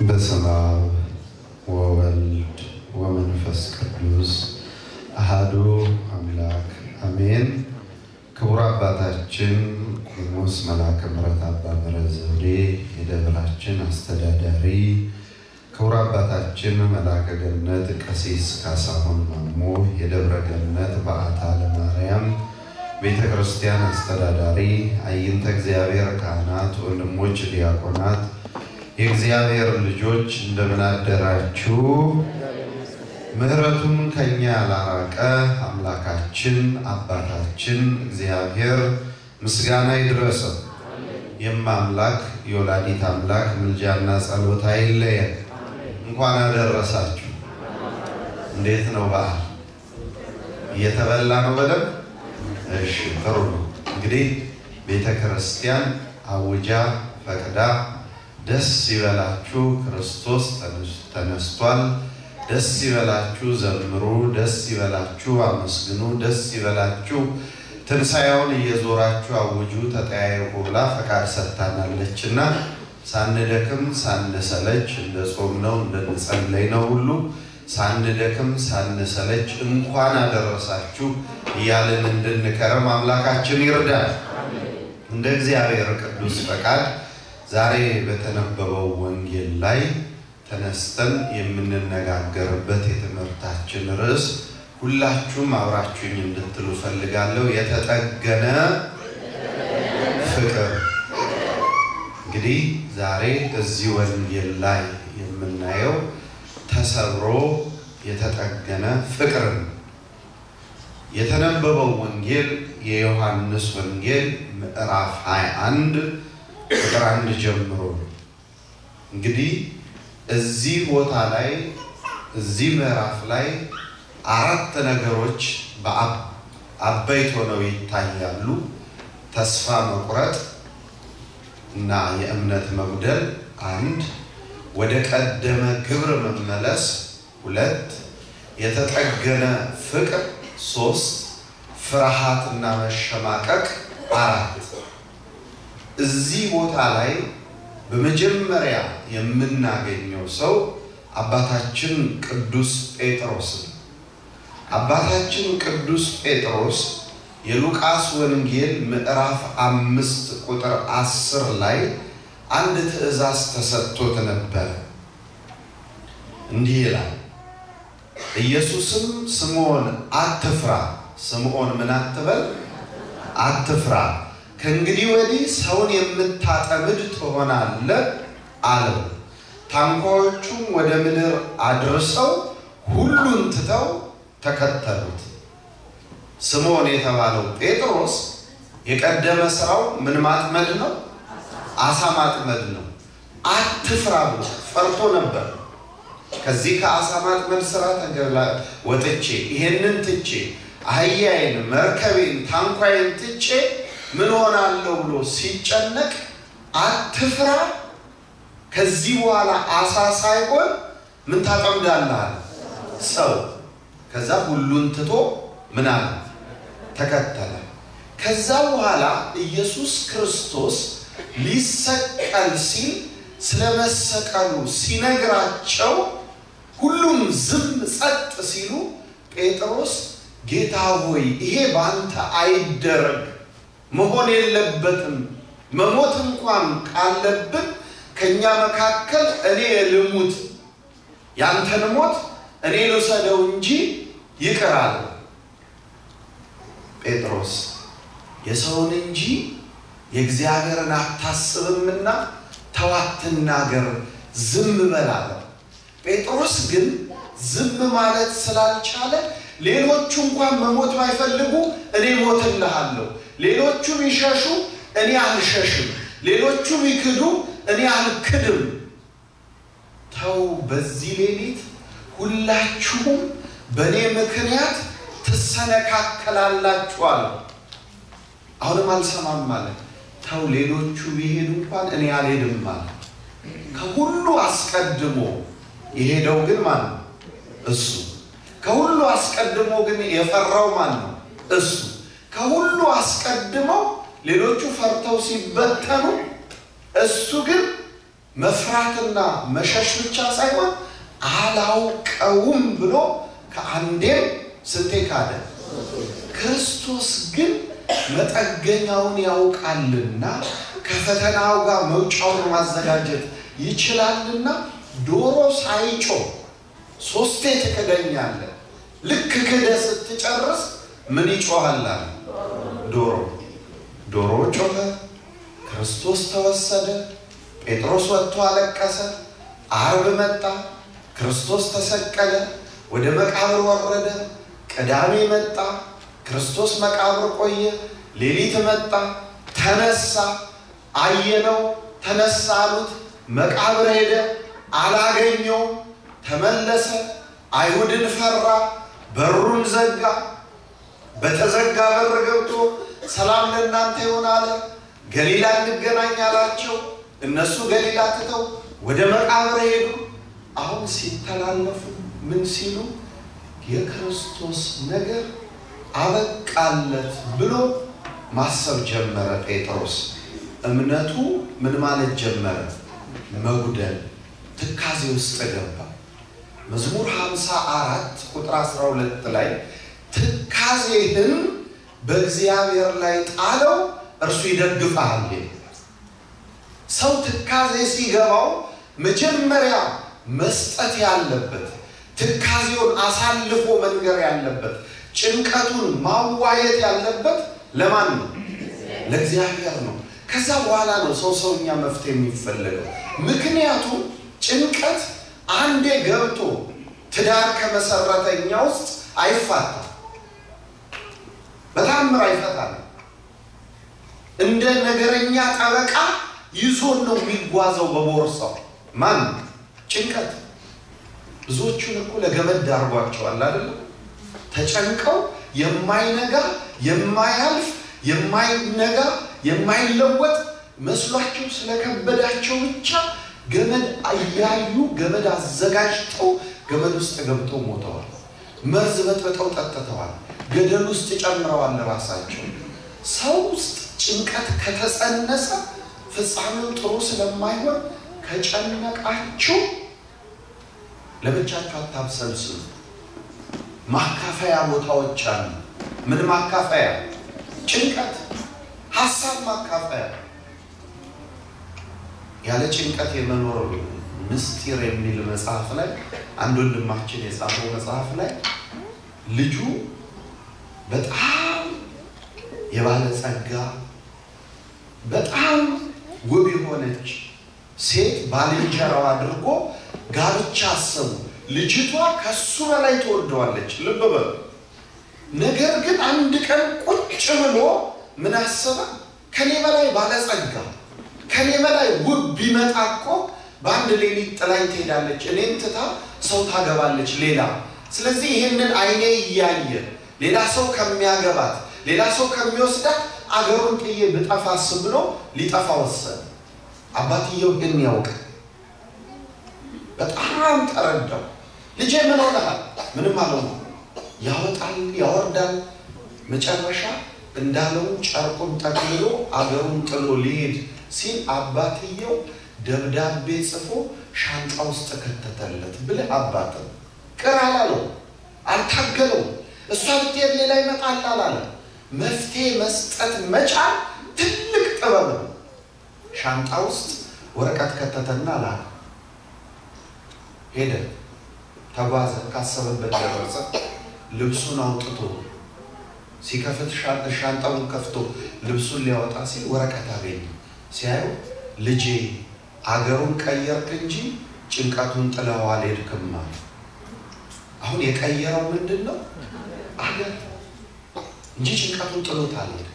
በስመ አብ ወወልድ ወመንፈስ ቅዱስ አሃዱ አምላክ አሜን። ክቡር አባታችን ቆሞስ መልአከ ምሕረት አባ ምህረት ዘውዴ የደብራችን አስተዳዳሪ፣ ክቡር አባታችን መልአከ ገነት ቀሲስ ካሳሁን ማሞ የደብረ ገነት በዓታ ለማርያም ቤተ ክርስቲያን አስተዳዳሪ፣ አይንተ እግዚአብሔር ካህናት፣ ወንድሞች ዲያቆናት፣ የእግዚአብሔር ልጆች እንደምን አደራችሁ? ምሕረቱን ከኛ ያላራቀ አምላካችን አባታችን እግዚአብሔር ምስጋና ይድረሰው። የማምላክ የወላዲት አምላክ ምልጃና ጸሎት አይለየን። እንኳን አደረሳችሁ። እንዴት ነው በዓል? እየተበላ ነው በደንብ? እሺ ጥሩ ነው። እንግዲህ ቤተ ክርስቲያን አውጃ ፈቅዳ ደስ ይበላችሁ ክርስቶስ ተነስቷል፣ ደስ ይበላችሁ ዘምሩ፣ ደስ ይበላችሁ አመስግኑ፣ ደስ ይበላችሁ ትንሣኤውን እየዞራችሁ አውጁ፣ ተጠያየቁ ብላ ፈቃድ ሰጥታናለች እና ሳንደክም ሳንሰለች እንደ ጾም ነው እንደንጸለይ ነው ሁሉ ሳንደክም ሳንሰለች እንኳን አደረሳችሁ እያልን እንድንከረም አምላካችን ይርዳል። እንደ እግዚአብሔር ቅዱስ ፈቃድ ዛሬ በተነበበው ወንጌል ላይ ተነስተን የምንነጋገርበት የትምህርታችን ርዕስ ሁላችሁም አብራችሁኝ እንድትሉ ፈልጋለሁ። የተጠገነ ፍቅር። እንግዲህ ዛሬ እዚህ ወንጌል ላይ የምናየው ተሰብሮ የተጠገነ ፍቅርን የተነበበው ወንጌል የዮሐንስ ወንጌል ምዕራፍ 21 ቁጥር አንድ ጀምሮ ነው። እንግዲህ እዚህ ቦታ ላይ እዚህ ምዕራፍ ላይ አራት ነገሮች አበይት ሆነው ይታያሉ። ተስፋ መቁረጥ እና የእምነት መጉደል አንድ፣ ወደ ቀደመ ግብር መመለስ ሁለት፣ የተጠገነ ፍቅር ሶስት፣ ፍርሃትና መሸማቀቅ አራት። እዚህ ቦታ ላይ በመጀመሪያ የምናገኘው ሰው አባታችን ቅዱስ ጴጥሮስ ነው። አባታችን ቅዱስ ጴጥሮስ የሉቃስ ወንጌል ምዕራፍ አምስት ቁጥር አስር ላይ አንድ ትእዛዝ ተሰጥቶት ነበረ። እንዲህ ይላል፣ ኢየሱስም ስምዖን አትፍራ፣ ስምዖን ምን አትበል አትፍራ፣ ከእንግዲህ ወዲህ ሰውን የምታጠምድ ትሆናለህ አለው። ታንኳዎቹም ወደ ምድር አድርሰው ሁሉን ትተው ተከተሉት። ስምዖን የተባለው ጴጥሮስ የቀደመ ስራው ምን ማጥመድ ነው? አሳ ማጥመድ ነው። አትፍራ ብሎ ፈርቶ ነበር። ከዚህ ከአሳ ማጥመድ ስራ ተገላ ወጥቼ ይሄንን ትቼ አህያዬን፣ መርከቤን፣ ታንኳዬን ትቼ ምን ሆናለሁ ብሎ ሲጨነቅ አትፍራ፣ ከዚህ በኋላ አሳ ሳይሆን ምን ታጠምዳለህ ሰው ከዛ ሁሉን ትቶ ምን አለ ተከተለ። ከዛ በኋላ ኢየሱስ ክርስቶስ ሊሰቀል ሲል ስለመሰቀሉ ሲነግራቸው ሁሉም ዝም ጸጥ ሲሉ ጴጥሮስ ጌታ ሆይ ይሄ በአንተ አይደረግ፣ መሆን የለበትም። መሞት እንኳን ካለብን ከእኛ መካከል እኔ ልሙት፣ ያንተን ሞት እኔ ልውሰደው እንጂ ይቅር አለ። ጴጥሮስ የሰውን እንጂ የእግዚአብሔርን አታስብምና ተው አትናገር፣ ዝም በል አለው። ጴጥሮስ ግን ዝም ማለት ስላልቻለ ሌሎቹ እንኳን መሞት ባይፈልጉ እኔ ሞትልሃለሁ፣ ሌሎቹ ቢሸሹ እኔ አልሸሽም፣ ሌሎቹ ቢክዱ እኔ አልክድም። ተው በዚህ ሌሊት ሁላችሁም በእኔ ምክንያት ትሰነካከላላችሁ አለው። አሁንም አልሰማም ማለት ተው ሌሎቹ ቢሄዱ እንኳን እኔ አልሄድም ማለት። ከሁሉ አስቀድሞ የሄደው ግን ማን ነው? እሱ። ከሁሉ አስቀድሞ ግን የፈራው ማን ነው? እሱ። ከሁሉ አስቀድመው ሌሎቹ ፈርተው ሲበተኑ እሱ ግን መፍራትና መሸሽ ብቻ ሳይሆን አላውቀውም ብሎ ከአንዴም ስንቴ ካደ። ክርስቶስ ግን መጠገኛውን ያውቃልና ከፈተናው ጋር መውጫውን ማዘጋጀት ይችላልና ዶሮ ሳይጮህ ሶስቴ ትክደኛለህ። ልክ ክደህ ስትጨርስ ምን ይጮሃል? ዶሮ ዶሮ ጮኸ። ክርስቶስ ተወሰደ። ጴጥሮስ ወጥቶ አለቀሰ። አርብ መጣ። ክርስቶስ ተሰቀለ። ወደ መቃብር ወረደ። ቅዳሜ መጣ። ክርስቶስ መቃብር ቆየ። ሌሊት መጣ። ተነሳ። አየነው። ተነሳ አሉት። መቃብር ሄደ። አላገኘውም። ተመለሰ። አይሁድን ፈራ። በሩን ዘጋ። በተዘጋ በር ገብቶ ሰላም ለእናንተ ይሆን አለ። ገሊላ እንገናኝ አላቸው። እነሱ ገሊላ ትተው ወደ መቃብር ሄዱ። አሁን ሲተላለፉ ምን ሲሉ የክርስቶስ ነገር አበቃለት ብሎ ማሰብ ጀመረ። ጴጥሮስ እምነቱ ምን ማለት ጀመረ? መጉደል፣ ትካዜ ውስጥ ገባ። መዝሙር 54 ቁጥር 12 ላይ ትካዜህን በእግዚአብሔር ላይ ጣለው እርሱ ይደግፍሃል። ሰው ትካዜ ሲገባው መጀመሪያ መስጠት ያለበት ትካዜውን አሳልፎ መንገር ያለበት ጭንቀቱን ማዋየት ያለበት ለማን ነው? ለእግዚአብሔር ነው። ከዛ በኋላ ነው ሰው ሰውኛ መፍትሄ የሚፈለገው። ምክንያቱም ጭንቀት አንዴ ገብቶ ትዳር ከመሰረተኛ ውስጥ አይፋታም፣ በታምር አይፈታም። እንደ ነገረኛ ጠበቃ ይዞን ነው የሚጓዘው በቦርሳው። ማን ጭንቀት ብዙዎቹን እኮ ለገመድ ዳርጓቸዋል አይደለም? ተጨንቀው የማይነጋ የማያልፍ የማይነጋ የማይለወጥ መስሏቸው ስለከበዳቸው ብቻ ገመድ እያዩ ገመድ አዘጋጅተው ገመድ ውስጥ ገብተው ሞተዋል። መርዝ በጥብጠው ጠጥተዋል። ገደል ውስጥ ጨምረዋል ራሳቸው። ሰው ውስጥ ጭንቀት ከተጸነሰ ፍጻሜው ጥሩ ስለማይሆን ከጨነቃችሁ ለብቻችሁ አታብሰልስሉ። ማካፈያ ቦታዎች አሉ። ምን ማካፈያ? ጭንቀት፣ ሀሳብ ማካፈያ። ያለ ጭንቀት የመኖር ምስጢር የሚል መጽሐፍ ላይ አንድ ወንድማችን የጻፈው መጽሐፍ ላይ ልጁ በጣም የባለጸጋ በጣም ውብ የሆነች ሴት ባልንጀራው አድርጎ ጋብቻ አሰቡ። ልጅቷ ከሱ በላይ ትወደዋለች። ልብ በሉ። ነገር ግን አንድ ቀን ቁጭ ብሎ ምን አሰበ? ከኔ በላይ ባለጸጋ ከኔ በላይ ውብ ቢመጣ እኮ በአንድ ሌሊት ጥላኝ ትሄዳለች፣ እኔም ትታ ሰው ታገባለች ሌላ። ስለዚህ ይህንን አይኔ እያየ ሌላ ሰው ከሚያገባት ሌላ ሰው ከሚወስዳት አገሩን ጥዬ ብጠፋስ ብሎ ሊጠፋ ወሰነ። አባትየው ግን ያውቅ በጣም ተረዳው። ልጄ ምን ሆነሃል? ምንም አለው። ያወጣል ያወርዳል። መጨረሻ እንዳለው ጨርቁን ጠቅልሎ አገሩን ጥሎ ሊሄድ ሲል አባትየው ደብዳቤ ጽፎ ሻንጣ ውስጥ ከተተለት። ብልህ አባት ቅር አላለው፣ አልታገለው። እሷ ብትሄድ ሌላ ይመጣል አላለ። መፍትሄ መስጠት መቻል ትልቅ ጥበብ ነው። ሻንጣ ውስጥ ወረቀት ከተተና ላከ። ሄደ፣ ተጓዘ፣ ካሰበበት ደረሰ። ልብሱን አውጥቶ ሲከፍት ሻንጣውን ከፍቶ ልብሱን ሊያወጣ ሲል ወረቀት አገኘ። ሲያዩ ልጄ አገሩን ቀየርክ እንጂ ጭንቀቱን ጥለው አልሄድክም አለ። አሁን የቀየረው ምንድን ነው? አገር እንጂ ጭንቀቱን ጥሎት አልሄድም።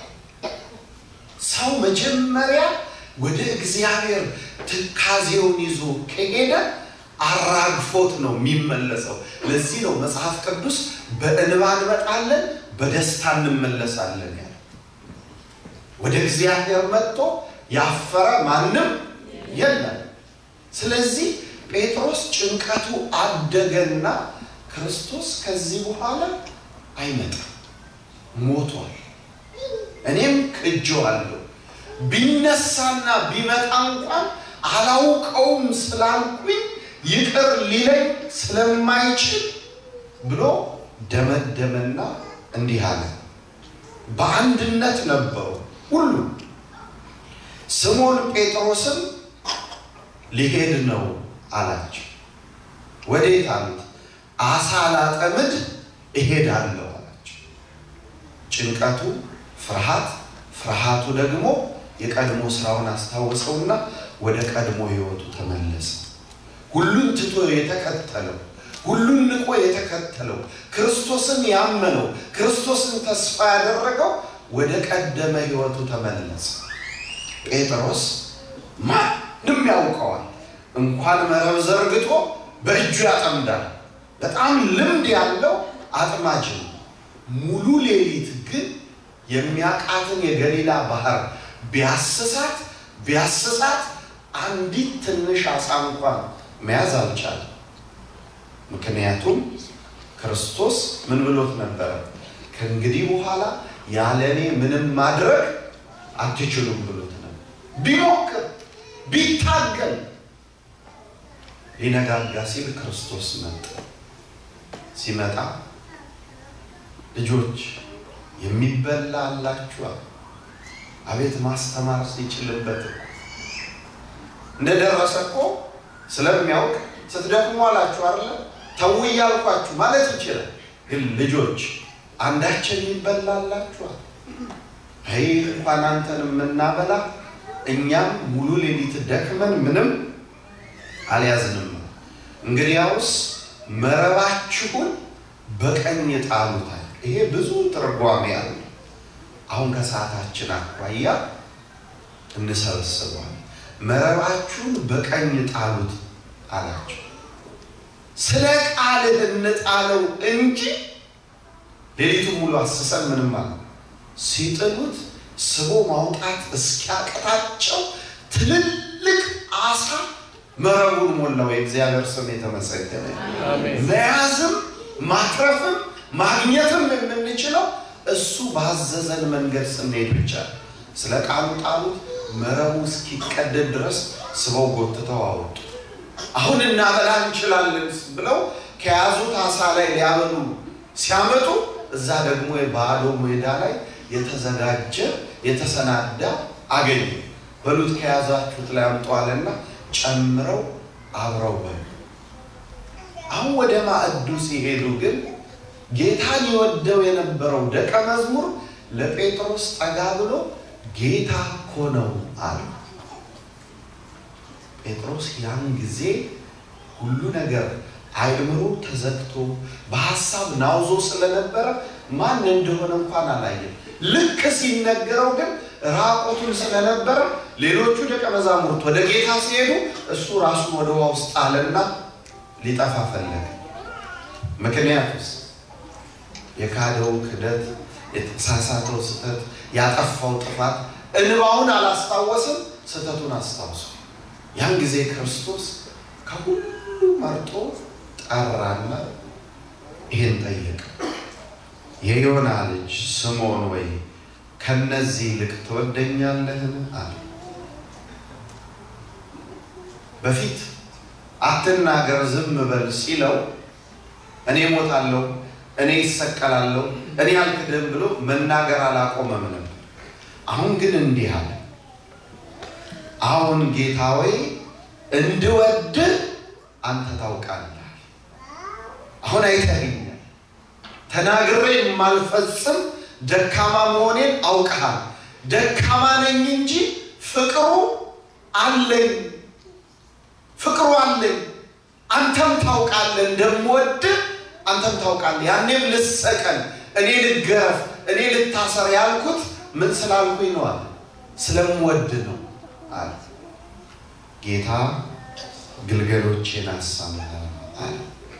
ሰው መጀመሪያ ወደ እግዚአብሔር ትካዜውን ይዞ ከሄደ አራግፎት ነው የሚመለሰው። ለዚህ ነው መጽሐፍ ቅዱስ በእንባ እንመጣለን በደስታ እንመለሳለን ያለ። ወደ እግዚአብሔር መጥቶ ያፈረ ማንም የለም። ስለዚህ ጴጥሮስ ጭንቀቱ አደገና ክርስቶስ ከዚህ በኋላ አይመጣም፣ ሞቷል፣ እኔም ክጄዋለሁ ቢነሳና ቢመጣ እንኳን አላውቀውም ስላልኩኝ ይቅር ሊለኝ ስለማይችል ብሎ ደመደመና እንዲህ አለ። በአንድነት ነበሩ ሁሉ። ስምዖን ጴጥሮስም ሊሄድ ነው አላቸው። ወዴት አሉት? አሳ ላጠምድ እሄዳለሁ አላቸው። ጭንቀቱ ፍርሃት፣ ፍርሃቱ ደግሞ የቀድሞ ስራውን አስታወሰውና ወደ ቀድሞ ሕይወቱ ተመለሰ። ሁሉን ትቶ የተከተለው ሁሉን ንቆ የተከተለው ክርስቶስን ያመነው ክርስቶስን ተስፋ ያደረገው ወደ ቀደመ ሕይወቱ ተመለሰ። ጴጥሮስ ማንም ያውቀዋል። እንኳን መረብ ዘርግቶ በእጁ ያጠምዳል። በጣም ልምድ ያለው አጥማጅ ነው። ሙሉ ሌሊት ግን የሚያቃትን የገሊላ ባህር ቢያስሳት ቢያስሳት አንዲት ትንሽ አሳ እንኳን መያዝ አልቻለም። ምክንያቱም ክርስቶስ ምን ብሎት ነበረ? ከእንግዲህ በኋላ ያለ እኔ ምንም ማድረግ አትችሉም ብሎት ነበር። ቢሞክር ቢታገል ሊነጋጋ ሲል ክርስቶስ መጣ። ሲመጣ ልጆች የሚበላ አላችኋል? አቤት ማስተማር ሲችልበት እንደደረሰ እኮ ስለሚያውቅ ስትደክሙ አላችሁ አይደለ? ተው እያልኳችሁ ማለት ይችላል። ግን ልጆች አንዳችን ይበላላችኋል። አይ እንኳን አንተን የምናበላ እኛም ሙሉ ሌሊት ደክመን ምንም አልያዝንም። እንግዲያውስ መረባችሁን በቀኝ ጣሉታል። ይሄ ብዙ ትርጓሜ አለ። አሁን ከሰዓታችን አኳያ እንሰበስበዋል። መረባችሁን በቀኝ ጣሉት አላቸው። ስለ ቃልህ እንጣለው እንጂ ሌሊቱን ሙሉ አስሰን ምንም አለ። ሲጥሉት ስቦ ማውጣት እስኪያቅታቸው ትልልቅ አሳ መረቡን ሞላው። የእግዚአብሔር ስም የተመሰገነ መያዝም ማትረፍም ማግኘትም የምንችለው እሱ ባዘዘን መንገድ ስንሄድ ብቻ። ስለ ቃሉ ጣሉት። መረቡ እስኪቀደድ ድረስ ስበው ጎትተው አወጡ። አሁን እናበላ እንችላለን ብለው ከያዙት አሳ ላይ ሊያበሉ ሲያመጡ እዛ ደግሞ የባዶ ሜዳ ላይ የተዘጋጀ የተሰናዳ አገኙ። በሉት ከያዛችሁት ላይ አምጠዋልና ጨምረው አብረው በሉ። አሁን ወደ ማዕዱ ሲሄዱ ግን ጌታን የወደው የነበረው ደቀ መዝሙር ለጴጥሮስ ጠጋ ብሎ ጌታ እኮ ነው አለ። ጴጥሮስ ያን ጊዜ ሁሉ ነገር አእምሮ ተዘግቶ በሀሳብ ናውዞ ስለነበረ ማን እንደሆነ እንኳን አላየም። ልክ ሲነገረው ግን ራቁቱን ስለነበረ ሌሎቹ ደቀ መዛሙርት ወደ ጌታ ሲሄዱ እሱ ራሱን ወደ ውሃ ውስጥ ጣለና ሊጠፋ ፈለገ። ምክንያቱስ የካደው ክደት፣ የተሳሳተው ስህተት፣ ያጠፋው ጥፋት እንባውን አላስታወስም፣ ስህተቱን አስታውሶ ያን ጊዜ ክርስቶስ ከሁሉ መርጦ ጠራና ይህን ጠየቀ። የዮና ልጅ ስምዖን ወይ ከነዚህ ይልቅ ትወደኛለህን? አለ። በፊት አትናገር ዝም በል ሲለው እኔ ሞታለሁ፣ እኔ ይሰቀላለሁ፣ እኔ አልክድም ብሎ መናገር አላቆመም ነበር። አሁን ግን እንዲህ አለ። አሁን ጌታ ወይ እንድወድህ አንተ ታውቃለህ። አሁን አይተኸኛል። ተናግሬ የማልፈጽም ደካማ መሆኔን አውቀሃል። ደካማ ነኝ እንጂ ፍቅሩ አለኝ፣ ፍቅሩ አለኝ። አንተም ታውቃለህ እንደምወድህ አንተም ታውቃለህ። ያኔም ልሰቀል፣ እኔ ልገረፍ፣ እኔ ልታሰር ያልኩት ምን ስላልኩኝ ነው አለ። ስለምወድ ነው አለ። ጌታ ግልገሎቼን አሳምነ አለ።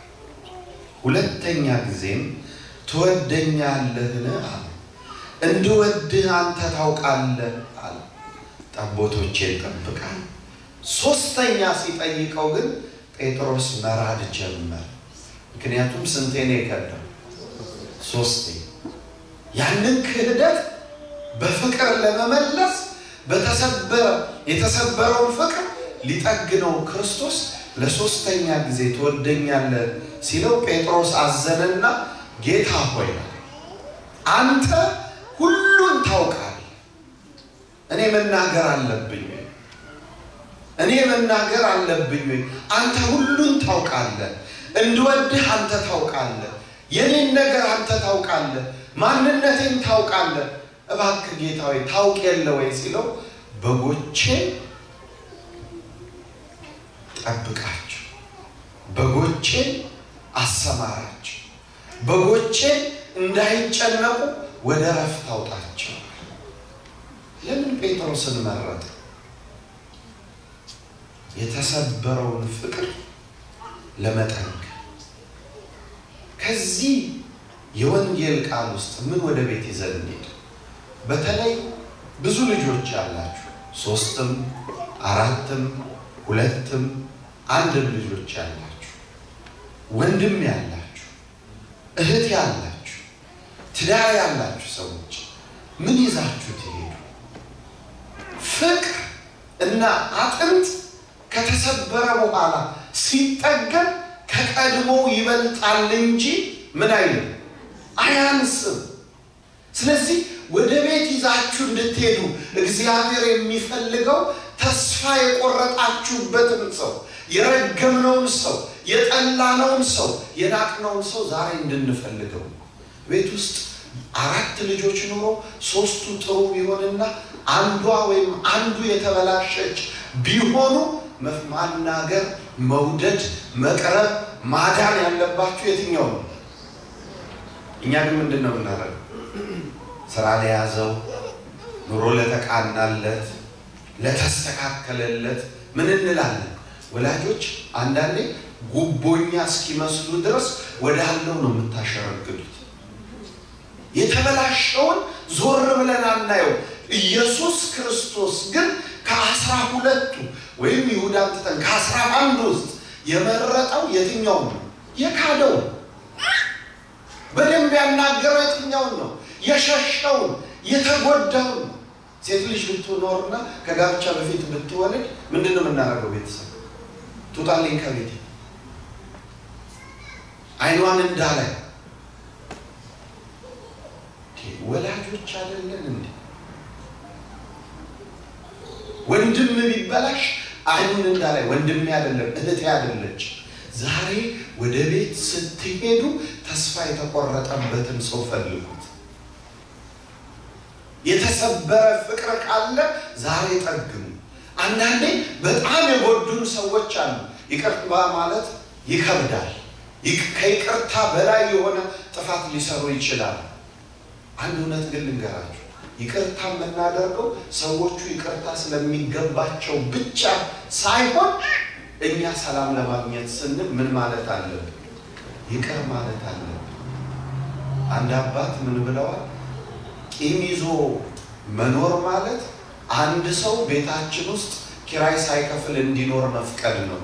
ሁለተኛ ጊዜም ትወደኛለህን አለ። እንድወድህ አንተ ታውቃለህ አለ። ጠቦቶቼን ጠብቃል። ሶስተኛ ሲጠይቀው ግን ጴጥሮስ መራድ ጀመር። ምክንያቱም ስንቴ ነው የከዳው? ሶስቴ። ያንን ክህደት በፍቅር ለመመለስ በተሰበረ የተሰበረውን ፍቅር ሊጠግነው ክርስቶስ ለሶስተኛ ጊዜ ትወደኛለህ ሲለው ጴጥሮስ አዘነና ጌታ ሆይ አንተ ሁሉን ታውቃለህ፣ እኔ መናገር አለብኝ ወይ? እኔ መናገር አለብኝ ወይ? አንተ ሁሉን ታውቃለህ፣ እንድወድህ አንተ ታውቃለህ፣ የኔን ነገር አንተ ታውቃለህ፣ ማንነቴን ታውቃለህ። እባክህ ጌታ ሆይ ታውቅ የለ ወይ ሲለው በጎቼን ጠብቃቸው፣ በጎቼን አሰማራቸው፣ በጎቼን እንዳይጨነቁ ወደ ረፍት አውጣቸው። ለምን ጴጥሮስን መረጠ? የተሰበረውን ፍቅር ለመጠንከር። ከዚህ የወንጌል ቃል ውስጥ ምን ወደ ቤት ይዘን እንሄድ? በተለይ ብዙ ልጆች ያላችሁ ሶስትም አራትም ሁለትም አንድም ልጆች ያላችሁ ወንድም ያላችሁ እህት ያላችሁ ትዳር ያላችሁ ሰዎች ምን ይዛችሁ ትሄዱ? ፍቅር እና አጥንት ከተሰበረ በኋላ ሲጠገን ከቀድሞ ይበልጣል እንጂ ምን አይልም አያንስም። ስለዚህ ወደ ቤት ይዛችሁ እንድትሄዱ እግዚአብሔር የሚፈልገው ተስፋ የቆረጣችሁበትን ሰው፣ የረገምነውን ሰው፣ የጠላነውን ሰው፣ የናቅነውን ሰው ዛሬ እንድንፈልገው ቤት ውስጥ አራት ልጆች ኑሮ ሶስቱ ጥሩ ቢሆንና አንዷ ወይም አንዱ የተበላሸች ቢሆኑ ማናገር፣ መውደድ፣ መቅረብ፣ ማዳን ያለባችሁ የትኛው ነው? እኛ ግን ምንድን ነው የምናደርገው? ስራ ለያዘው ኑሮ ለተቃናለት ለተስተካከለለት ምን እንላለን? ወላጆች አንዳንዴ ጉቦኛ እስኪመስሉ ድረስ ወዳለው ነው የምታሸረግዱት። የተበላሸውን ዞር ብለን አናየው። ኢየሱስ ክርስቶስ ግን ከአስራ ሁለቱ ወይም ይሁዳን ትተን ከአስራ አንዱ ውስጥ የመረጠው የትኛውን ነው? የካደውን በደንብ ያናገረው የትኛውን ነው? የሸሸውን የተጎዳውን ነው። ሴት ልጅ ብትኖርና ከጋብቻ በፊት ብትወልድ ምንድን ነው የምናደርገው? ቤተሰብ ትውጣልኝ ከቤት አይኗን እንዳላይ ወላጆች አይደለን እንዴ? ወንድም ቢበላሽ አይኑን እንዳላይ ወንድሜ አይደለም እህቴ አይደለች። ዛሬ ወደ ቤት ስትሄዱ ተስፋ የተቆረጠበትን ሰው ፈልጉት። የተሰበረ ፍቅር ካለ ዛሬ ጠግኑ። አንዳንዴ በጣም የጎዱን ሰዎች አሉ። ይቅርታ ማለት ይከብዳል። ከይቅርታ በላይ የሆነ ጥፋት ሊሰሩ ይችላሉ። አንድ እውነት ግን ልንገራችሁ፣ ይቅርታ የምናደርገው ሰዎቹ ይቅርታ ስለሚገባቸው ብቻ ሳይሆን እኛ ሰላም ለማግኘት ስንል ምን ማለት አለብን? ይቅር ማለት አለብን። አንድ አባት ምን ብለዋል? ቂም ይዞ መኖር ማለት አንድ ሰው ቤታችን ውስጥ ኪራይ ሳይከፍል እንዲኖር መፍቀድ ነው።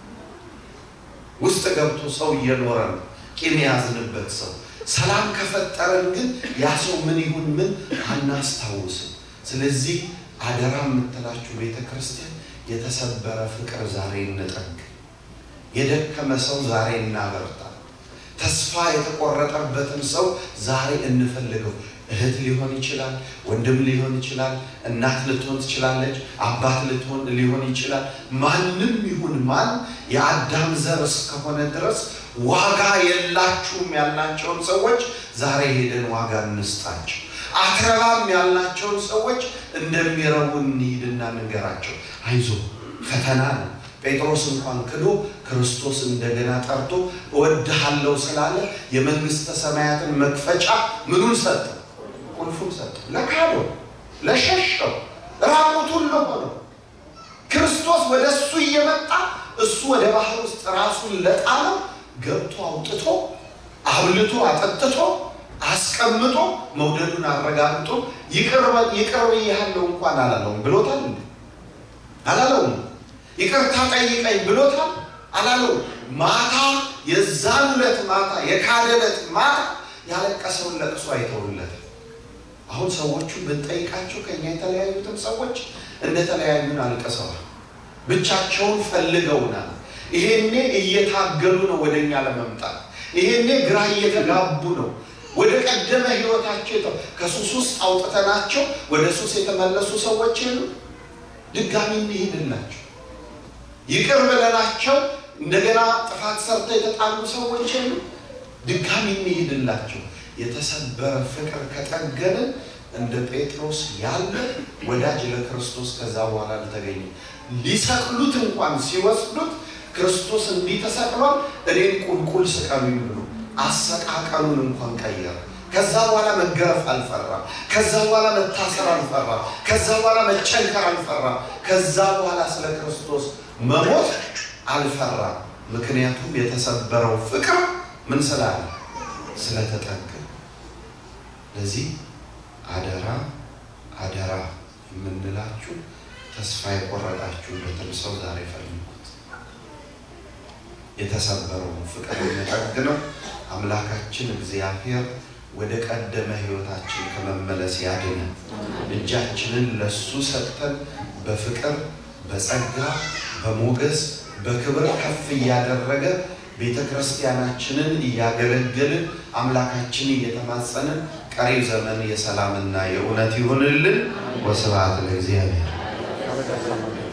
ውስጥ ገብቶ ሰው እየኖረ ነው ቂም የያዝንበት ሰው። ሰላም ከፈጠረን ግን ያ ሰው ምን ይሁን ምን አናስታውስም። ስለዚህ አደራ የምትላችሁ ቤተ ክርስቲያን የተሰበረ ፍቅር ዛሬ እንጠግ፣ የደከመ ሰው ዛሬ እናበርታ፣ ተስፋ የተቆረጠበትን ሰው ዛሬ እንፈልገው። እህት ሊሆን ይችላል፣ ወንድም ሊሆን ይችላል፣ እናት ልትሆን ትችላለች፣ አባት ልትሆን ሊሆን ይችላል። ማንም ይሁን ማን የአዳም ዘር እስከሆነ ድረስ ዋጋ የላችሁም ያልናቸውን ሰዎች ዛሬ ሄደን ዋጋ እንስጣቸው። አትረባም ያልናቸውን ሰዎች እንደሚረቡ እንሂድና እንገራቸው። አይዞ ፈተና ነው። ጴጥሮስ እንኳን ክዶ ክርስቶስ እንደገና ጠርቶ እወድሃለሁ ስላለ የመንግስተ ሰማያትን መክፈቻ ምኑን ሰጠ? ቁልፉን ሰጠ። ለካደው፣ ለሸሸው፣ ራቁቱን ለሆነው ክርስቶስ ወደ እሱ እየመጣ እሱ ወደ ባህር ውስጥ ራሱን ለጣለው ገብቶ አውጥቶ አብልቶ አጠጥቶ አስቀምጦ መውደዱን አረጋግጦ ይቅር ብያለሁ እንኳን አላለውም። ብሎታል እንዴ? አላለውም። ይቅርታ ጠይቀኝ ብሎታል? አላለውም። ማታ የዛን ዕለት ማታ የካደለት ማታ ያለቀሰውን ለቅሶ አይተውለትም። አሁን ሰዎቹ ብንጠይቃቸው ከኛ የተለያዩትን ሰዎች እንደተለያዩን አልቅሰዋል። ብቻቸውን ፈልገውናል። ይሄኔ እየታገሉ ነው ወደ እኛ ለመምጣት። ይሄኔ ግራ እየተጋቡ ነው። ወደ ቀደመ ህይወታቸው ከሱስ ውስጥ አውጥተናቸው ወደ ሱስ የተመለሱ ሰዎች የሉ። ድጋሚ እንሄድላቸው ይቅር ብለናቸው እንደገና ጥፋት ሰርተው የተጣሉ ሰዎች የሉ። ድጋሚ እንሄድላቸው። የተሰበረ ፍቅር ከጠገንን እንደ ጴጥሮስ ያለ ወዳጅ ለክርስቶስ ከዛ በኋላ አልተገኘም። ሊሰቅሉት እንኳን ሲወስዱት ክርስቶስ እንዲህ ተሰቅሏል፣ እኔን ቁልቁል ስቀሉኝ ብሎ አሰቃቀሉን እንኳን ቀየረ። ከዛ በኋላ መገረፍ አልፈራም። ከዛ በኋላ መታሰር አልፈራም። ከዛ በኋላ መጨንከር አልፈራም። ከዛ በኋላ ስለ ክርስቶስ መሞት አልፈራም። ምክንያቱም የተሰበረው ፍቅር ምን ስላለ ስለተጠገ ለዚህ አደራ አደራ የምንላችሁ ተስፋ የቆረጣችሁበትን ሰው ዛሬ ፈልጉት። የተሰበረውን ፍቅር የሚጠግነው አምላካችን እግዚአብሔር ወደ ቀደመ ሕይወታችን ከመመለስ ያድነን። እጃችንን ለሱ ሰጥተን በፍቅር በጸጋ በሞገስ በክብር ከፍ እያደረገ ቤተ ክርስቲያናችንን እያገለገልን አምላካችን እየተማጸንን ቀሪ ዘመን የሰላምና የእውነት ይሁንልን። ወስብሐት ለእግዚአብሔር።